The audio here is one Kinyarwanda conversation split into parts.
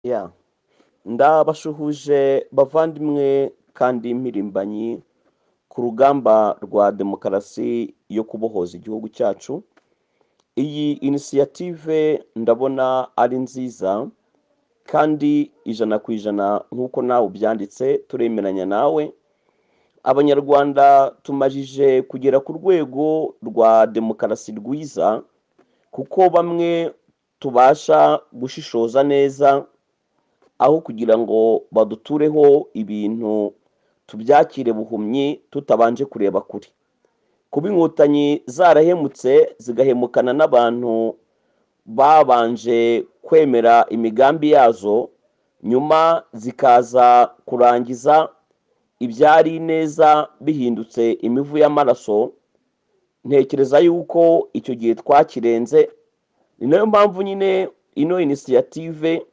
yeah. ndabashuhuje bavandimwe kandi mpirimbanyi ku rugamba rwa demokarasi yo kubohoza igihugu cyacu iyi inisiyative ndabona ari nziza kandi ijana ku ijana nk'uko nawe ubyanditse turemeranya nawe abanyarwanda tumajije kugera ku rwego rwa demokarasi rwiza kuko bamwe tubasha gushishoza neza aho kugira ngo badutureho ibintu tubyakire buhumyi tutabanje kureba kure kuba inkotanyi zarahemutse zigahemukana n'abantu babanje kwemera imigambi yazo nyuma zikaza kurangiza ibyari ineza bihindutse imivu y'amaraso ntekereza yuko icyo gihe twakirenze ni nayo mpamvu nyine ino inisiyative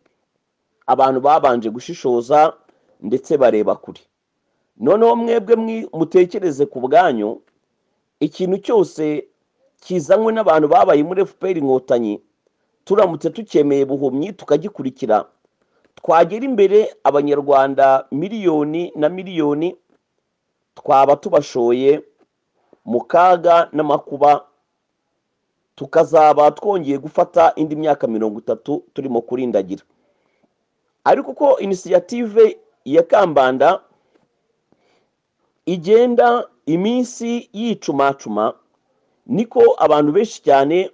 abantu babanje gushishoza ndetse bareba kure noneho mwebwe mwi- mutekereze ku bwanyu ikintu cyose kizanywe n'abantu babaye muri fpr inkotanyi turamutse tucyemeye buhumyi tukagikurikira twagera imbere abanyarwanda miliyoni na miliyoni twaba tubashoye mu kaga n'amakuba tukazaba twongeye gufata indi myaka mirongo itatu turimo kurindagira ariko ko inisiyative ya kambanda igenda iminsi yicumacuma niko abantu benshi cyane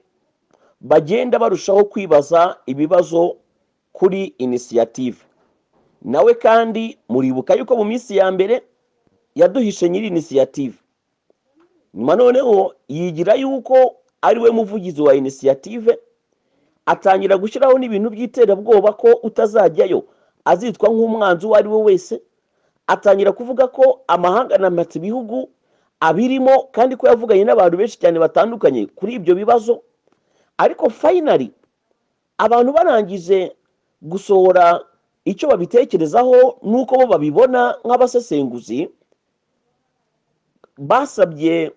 bagenda barushaho kwibaza ibibazo kuri inisiyative nawe kandi muribuka yuko mu minsi ya mbere yaduhishe nyiri inisiyative nyuma noneho yigira yuko ari we muvugizi wa inisiyative atangira gushyiraho n'ibintu by'iterabwoba ko utazajyayo azitwa nk'umwanzi uwo ari we wese atangira kuvuga ko amahanga anamatse ibihugu abirimo kandi ko yavuganye n'abantu benshi cyane batandukanye kuri ibyo bibazo ariko fayinari abantu barangije gusohora icyo babitekerezaho n'uko bo babibona nk'abasesenguzi basabye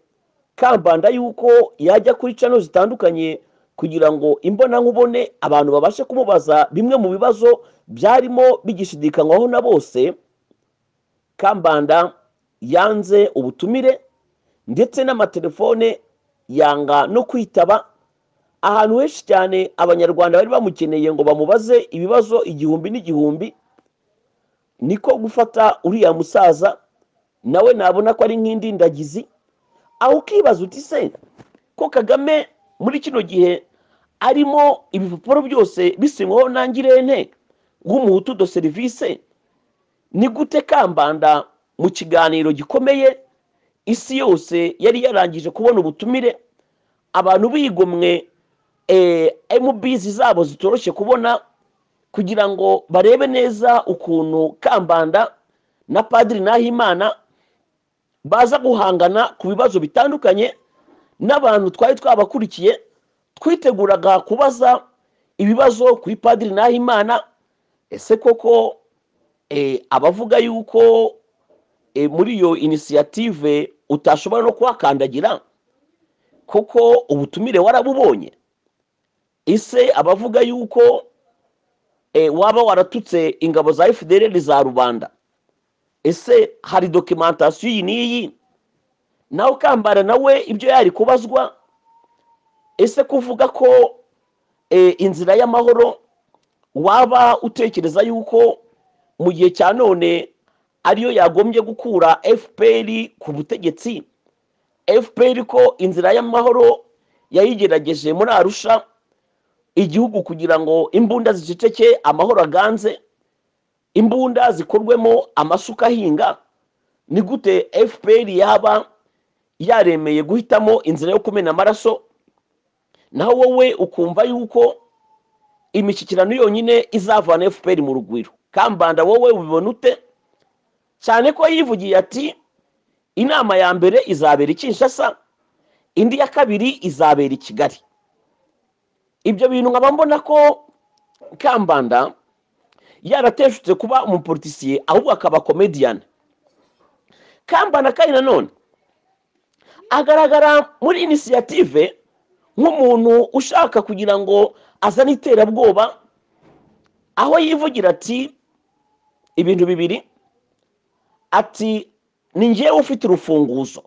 kambanda yuko yajya kuri cano zitandukanye kugira ngo imbonankubone abantu babashe kumubaza bimwe mu bibazo byarimo bigishidikanywaho na bose kambanda yanze ubutumire ndetse n'amatelefone yanga no kwitaba ahantu henshi cyane abanyarwanda bari bamukeneye ngo bamubaze ibibazo igihumbi n'igihumbi niko gufata uriya musaza nawe nabona ko ari nk'indindagizi aho ukibaza uti se ko kagame muri kino gihe arimo ibipapuro byose bisinywaho n'angirente w'umuhutu do serivise ni gute kambanda mu kiganiro gikomeye isi yose yari yarangije kubona ubutumire abantu bigomwe emubizi zabo zitoroshye kubona kugira ngo barebe neza ukuntu kambanda na padiri nahimana baza guhangana ku bibazo bitandukanye n'abantu twari twabakurikiye twiteguraga kubaza ibibazo kuri padiri nahimana ese koko eh, abavuga yuko eh, muri iyo inisiyative utashobora no kuhakandagira koko ubutumire warabubonye ese abavuga yuko eh, waba waratutse ingabo za fdr za rubanda ese hari dokimentasiyo iyi n'iyi nawe ukambara nawe ibyo yari kubazwa ese kuvuga ko e, inzira y'amahoro waba utekereza yuko mu gihe cya none ariyo yagombye gukura fpr ku butegetsi fpr ko inzira y'amahoro yayigerageje muri arusha igihugu kugira ngo imbunda ziceceke amahoro aganze imbunda zikorwemo amasuka ahinga ni gute fpr yaba yaremeye guhitamo inzira yo kumena amaraso naho wowe ukumva yuko imishyikirano yonyine izavana fpr mu rugwiro kambanda wowe ubibona ute cyane ko yivugiye ati inama ya mbere izabera i kinshasa indi ya kabiri izabera i kigali ibyo bintu nkaba mbona ko kambanda yarateshutse kuba umupolitisiye ahubwo akaba komediyani kambana kandi nanone agaragara muri inisiyative nk'umuntu ushaka kugira ngo azane iterabwoba aho yivugira ati ibintu bibiri ati ni ngewe ufite urufunguzo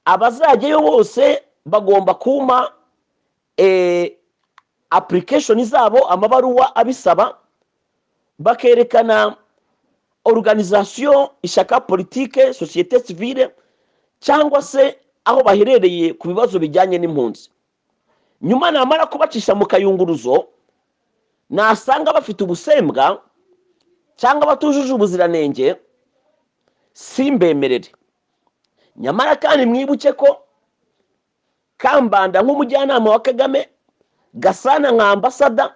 abazajyayo bose bagomba kumpa apurikesheni zabo amabaruwa abisaba bakerekana oruganizasiyo ishyaka politike sosiyete sivire cyangwa se aho baherereye ku bibazo bijyanye n'impunzi nyuma namara kubacisha mu kayunguruzo nasanga bafite ubusembwa cyangwa batujuje ubuziranenge simbemerere nyamara kandi mwibuke ko kambanda nk'umujyanama wa kagame gasana nka ambasada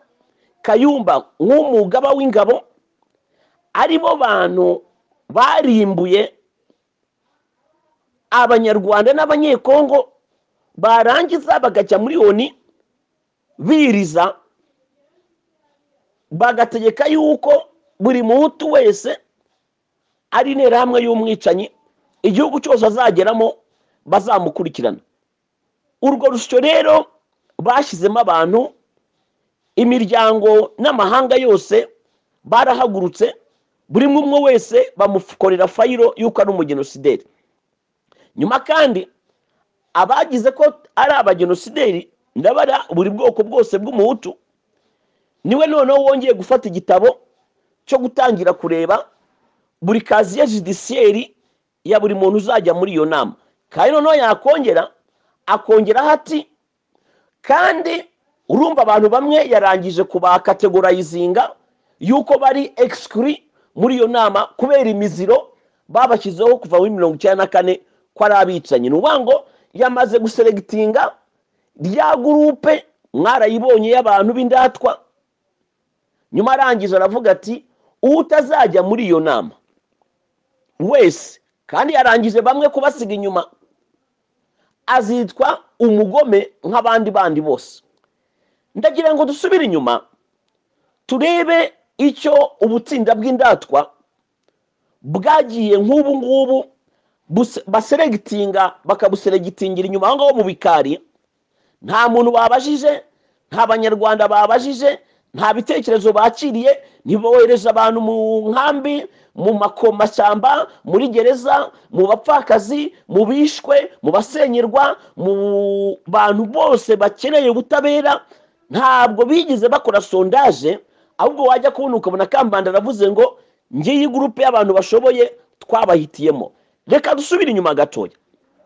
kayumba nk'umugaba w'ingabo ari bo bantu barimbuye abanyarwanda n'abanyekongo barangiza bagajya muri oni biriza bagategeka yuko buri muhutu wese ari interahamwe y'umwicanyi igihugu cyose azageramo bazamukurikirana urwo rusyo rero bashyizemo abantu imiryango n'amahanga yose barahagurutse buri umwe wese bamukorera fayiro y'uko ari umugenosideri nyuma kandi abagize ko ari abagenosideri ndabara buri bwoko bwose bw'umuhutu niwe noneho wongeye gufata igitabo cyo gutangira kureba buri kaziye judisiyeri ya buri muntu uzajya muri iyo nama kandi noneho yakongera akongeraho ati kandi urumva abantu bamwe yarangije kubakategorayizinga yuko bari egisikuri muri iyo nama kubera imiziro babashyizeho kuva muri mirongo icyenda na kane ko ari abicanyi ni ukuvuga ngo yamaze guseregitinga rya gurupe mwarayibonye y'abantu b'indatwa nyuma arangije aravuga ati uwo utazajya muri iyo nama wese kandi yarangije bamwe kubasiga inyuma azitwa umugome nk'abandi bandi bose ndagira ngo dusubire inyuma turebe icyo ubutsinda bw'indatwa bwagiye nk'ubu ngubu baseregitinga bakabuseregitingira inyuma aho ngaho mu bikari nta muntu babajije nta banyarwanda babajije nta bitekerezo bakiriye ntibohereze abantu mu nkambi mu makomashyamba muri gereza mu bapfakazi mu bishwe mu basenyerwa mu bantu bose bakeneye ubutabera ntabwo bigeze bakora sondaje ahubwo wajya kubona ukabona kambanda aravuze ngo ngiyi gurupe y'abantu bashoboye twabahitiyemo reka dusubire inyuma gatoya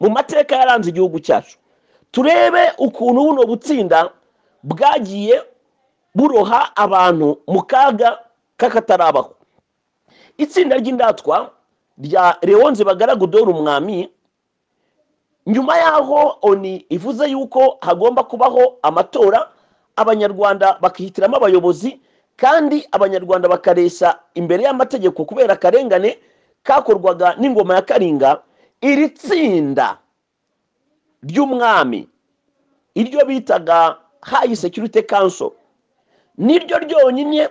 mu mateka yaranze igihugu cyacu turebe ukuntu buno butsinda bwagiye buroha abantu mu kaga k'akatarabaho itsinda ry'indatwa rya leonze bagaragudoru umwami nyuma y'aho oni ivuze yuko hagomba kubaho amatora abanyarwanda bakihitiramo abayobozi kandi abanyarwanda bakareshya imbere y'amategeko kubera akarengane kakorwaga n'ingoma ya karinga iri tsinda ry'umwami iryo bitaga hayi sekirite kanso niryo ryonyine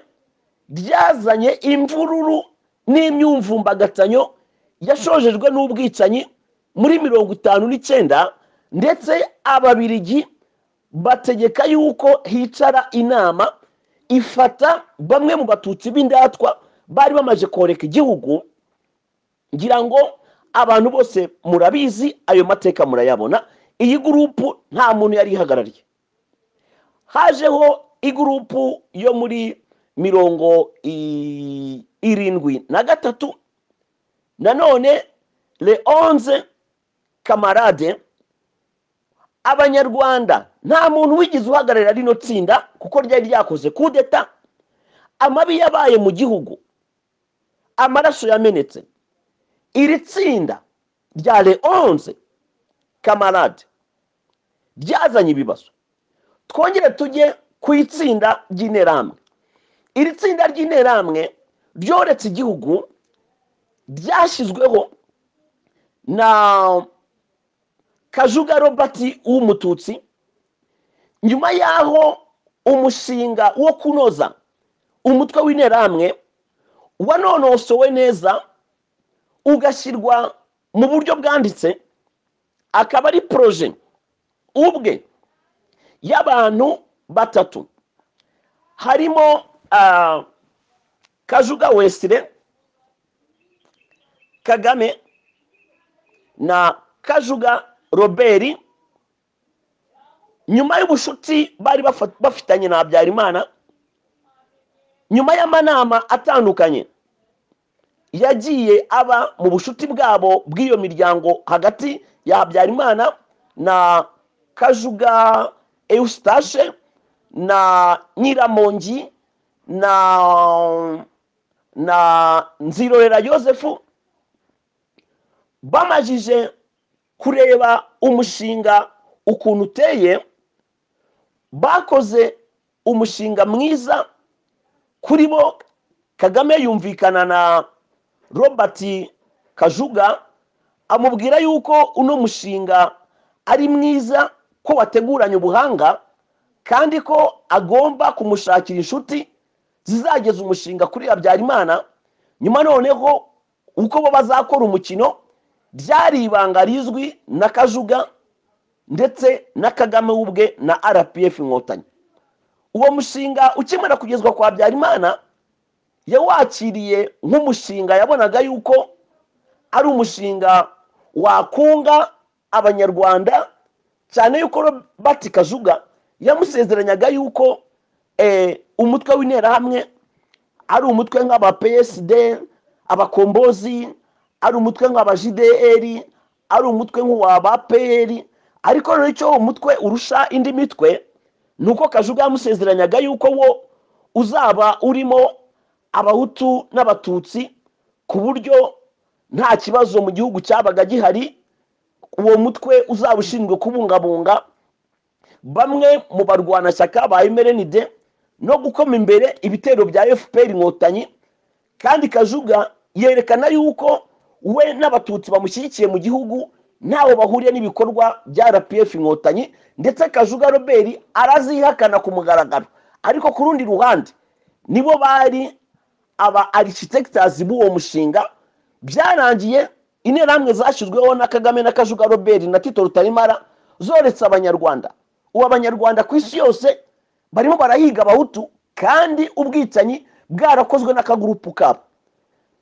ryazanye imvururu n'imyumvumbagatanyo yashojejwe n'ubwicanyi muri mirongo itanu n'icyenda ndetse ababirigi bategeka yuko hicara inama ifata bamwe mu batutsi b'indatwa bari bamaze koreka igihugu ngira ngo abantu bose murabizi ayo mateka murayabona iyi gurupu nta muntu yari ihagarariye hajeho igurupu yo muri mirongo irindwi na gatatu nanone leonze kamarade abanyarwanda nta muntu wigeze uhagararira rino tsinda kuko ryari ryakoze kudeta amabi yabaye mu gihugu amaraso yamenetse iri tsinda rya leonze kamarade ryazanye ibibazo twongere tujye ku itsinda ry'interahamwe iri tsinda ry'interahamwe ryoretse igihugu ryashyizweho na kajuga robert w'umututsi nyuma y'aho umushinga wo kunoza umutwe w'interahamwe wanonosowe neza ugashyirwa mu buryo bwanditse akaba ari poroje ubwe y'abantu batatu harimo ah, kajuga wesire kagame na kajuga robert nyuma y'ubushuti bari bafa- bafitanye na habyarimana nyuma y'amanama atandukanye yagiye aba mu bushuti bwabo bw'iyo miryango hagati ya habyarimana na kajuga eustache na nyiramongi na na nzirorera yosefu bamajije kureba umushinga ukuntu uteye bakoze umushinga mwiza kuri bo kagame yumvikana na robert kajuga amubwira yuko uno mushinga ari mwiza ko wateguranye ubuhanga kandi ko agomba kumushakira inshuti zizageza umushinga kuri habyarimana nyuma noneho uko bo bazakora umukino byari ibanga rizwi na kajuga ndetse na kagame we ubwe na rpf inkotanyi uwo mushinga ukimara kugezwa kwa habyarimana yawakiriye nk'umushinga yabonaga yuko ari umushinga wakunga abanyarwanda cyane yuko robert kajuga yamusezeranyaga yuko eh, umutwe w'interahamwe ari umutwe nk'aba psd abakombozi ari umutwe nk'aba jdr ari umutwe nk'uwa ba pr ariko rero icyo uwo mutwe urusha indi mitwe ni uko kajuga yamusezeranyaga yuko wo uzaba urimo abahutu n'abatutsi ku buryo nta kibazo mu gihugu cyabaga gihari uwo mutwe uzaba ushinzwe kubungabunga bamwe mu barwanashyaka ba mrnd no gukoma imbere ibitero bya fpr inkotanyi kandi kajuga yerekana yuko we n'abatutsi bamushyigikiye mu gihugu ntawe bahuriye n'ibikorwa bya rpf inkotanyi ndetse kajuga robert arazihakana ku mugaragaro ariko ku rundi ruhande nibo bari aba architectors b'uwo mushinga byarangiye interahamwe zashyizweho na kagame na kajuga robert na tito rutarimara zoretse abanyarwanda ubu abanyarwanda ku isi yose barimo barahiga abahutu kandi ubwicanyi bwarakozwe n'akagurupu kabo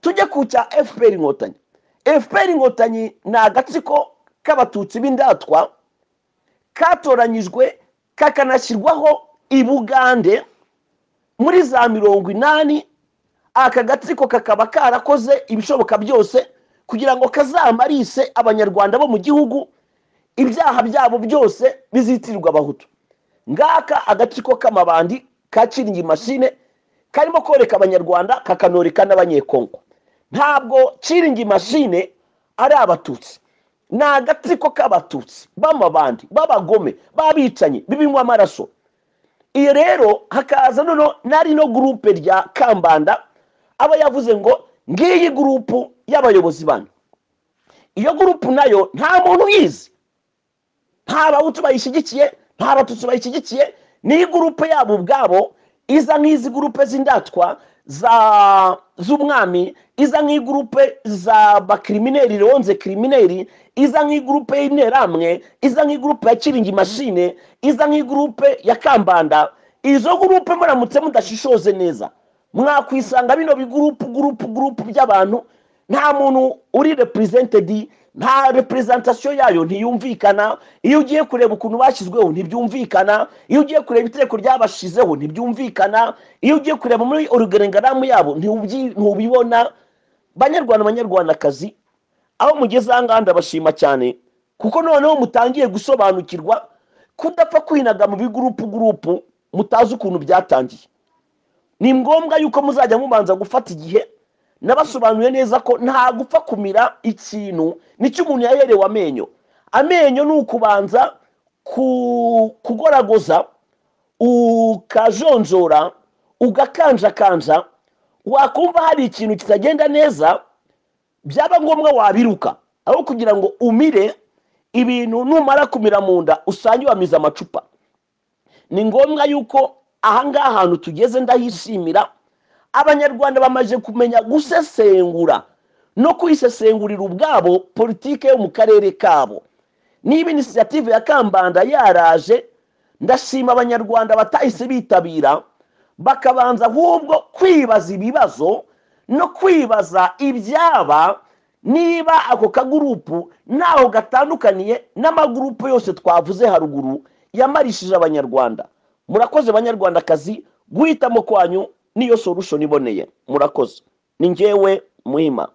tujye ku cya fpr inkotanyi fpr inkotanyi ni agatsiko k'abatutsi b'indatwa katoranyijwe kakanashyirwaho i bugande muri za mirongo inani aka gatsiko kakaba karakoze ibishoboka byose kugira ngo kazamarise abanyarwanda bo mu gihugu ibyaha byabo byose bizitirirwa abahutu ngaka agatsiko k'amabandi ka kiringi mashine karimo koreka abanyarwanda kakanoreka n'abanyekongo ntabwo kiringi mashine ari abatutsi ni agatsiko k'abatutsi b'amabandi b'abagome b'abicanyi bibimwa amaraso iyo rero hakaza noneho nari no gurupe rya kambanda aba yavuze ngo ngiyi gurupu y'abayobozi banyu iyo gurupu nayo nta muntu uyizi nta abahutu bayishyigikiye nta abatutsi bayishyigikiye ni gurupe yabo ubwabo iza nk'izi gurupe z'indatwa za z'umwami iza nk'igurupe za bakirimineri ronze kirimineri iza nk'igurupe y'interahamwe iza nk'igurupe ya kiringi mashine iza nk'igurupe ya kambanda izo gurupe muramutse mudashishoze neza mwakwisanga bino bigurupu gurupu gurupu by'abantu nta muntu uri represented nta representation yayo ntiyumvikana iyo ugiye kureba ukuntu bashyizweho ntibyumvikana iyo ugiye kureba itegeko ryabashizeho ntibyumvikana iyo ugiye kureba muri organigramu yabo ntiubyi- ntubibona banyarwanda banyarwandakazi aho mugeze aha ngaha ndabashima cyane kuko noneho mutangiye gusobanukirwa kudapfa kwinaga mu bigurupu gurupu mutazi ukuntu byatangiye ni ngombwa yuko muzajya mubanza gufata igihe nabasobanuye neza ko nta gupfa kumira ikintu nicyo umuntu yaherewe amenyo amenyo ni ukubanza ku- kugoragoza ukajonjora ugakanjakanja wakumva hari ikintu kitagenda neza byaba ngombwa wabiruka aho kugira ngo umire ibintu numara kumira mu nda usange wamize amacupa ni ngombwa yuko ahangaha ahantu tugeze ndahishimira abanyarwanda bamaze kumenya gusesengura no kwisesengurira ubwabo politike yo mu karere kabo niba inisiyative ya kambanda yaraje ndashima abanyarwanda batahise bitabira bakabanza ahubwo kwibaza ibibazo no kwibaza ibyaba niba ako kagurupu ntaho gatandukaniye n'amagurupu yose twavuze haruguru yamarishije abanyarwanda murakoze banyarwandakazi guhitamo kwanyu niyo solution iboneye murakoze ni ngewe muhima